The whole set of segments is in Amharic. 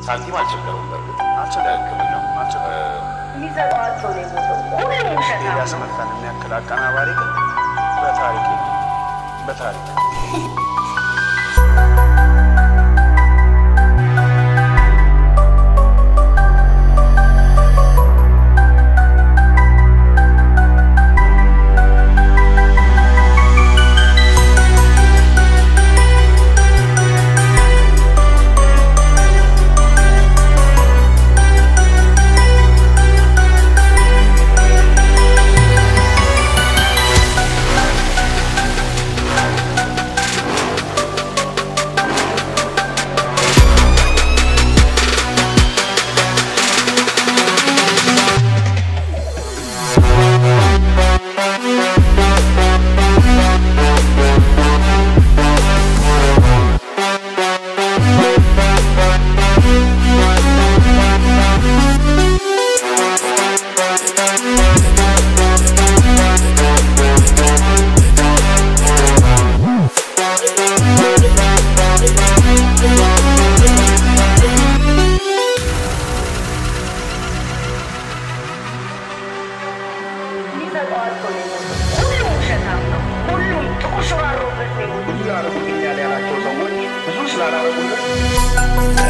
ሳንቲም አልቸገረውም። በእርግጥ አልቸገረም። ለሕክምናው አልቸገረም። የሚሰጠዋቸው ነው የሞተው። ሁሉም ውሸት ነው። ኤልያስ መልካን የሚያክል አቀናባሪ ግን በታሪክ የለም። በታሪክ የሚሰጠዋቸው ነው የሞተው። ሁሉም ውሸታም ነው። ሁሉም ጥቁር ሽባሮበት ነው የሞተው። ብዙ ያደረጉልኛል ያላቸው ሰዎች ብዙ ስላላረጉልን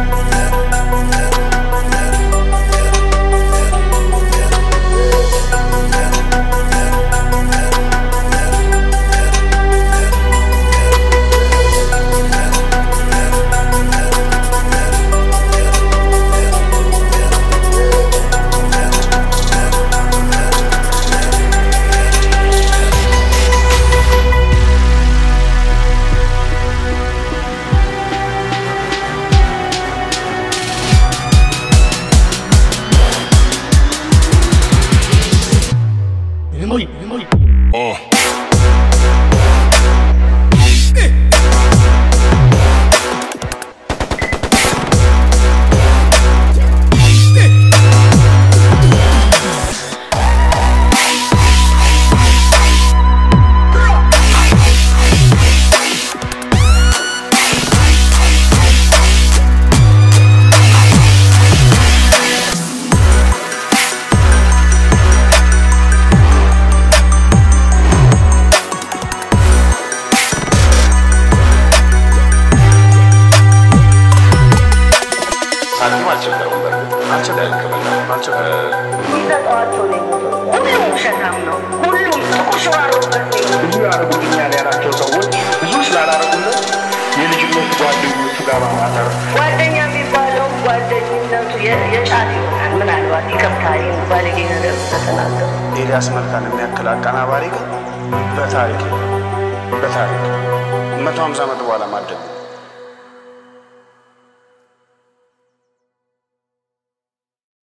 ሳንቲም አልቸገረውም። በእርግጥ አልቸገረም። ለሕክምናው አልቸገረም። የሚሰጠዋቸው ነው የሞተው። ሁሉም ውሸታም ነው። ሁሉም ጥቁር ሽባሮበት ነው የሞተው። ብዙ ያደረጉልኛል ያላቸው ሰዎች ብዙ ስላላረጉልን የልጅነት ጓደኞቹ ጋር በማጠር ጓደኛ የሚባለው ጓደኝነቱ የ- የጫት ይሆናል። ምናልባት ይከብታል። ይህን ባለጌ ነገር ተተናገሩ። ኤልያስ መልካን የሚያክል አቀናባሪ ግን በታሪክ የለም። በታሪክ መቶ ሀምሳ ዓመት በኋላ ማደግ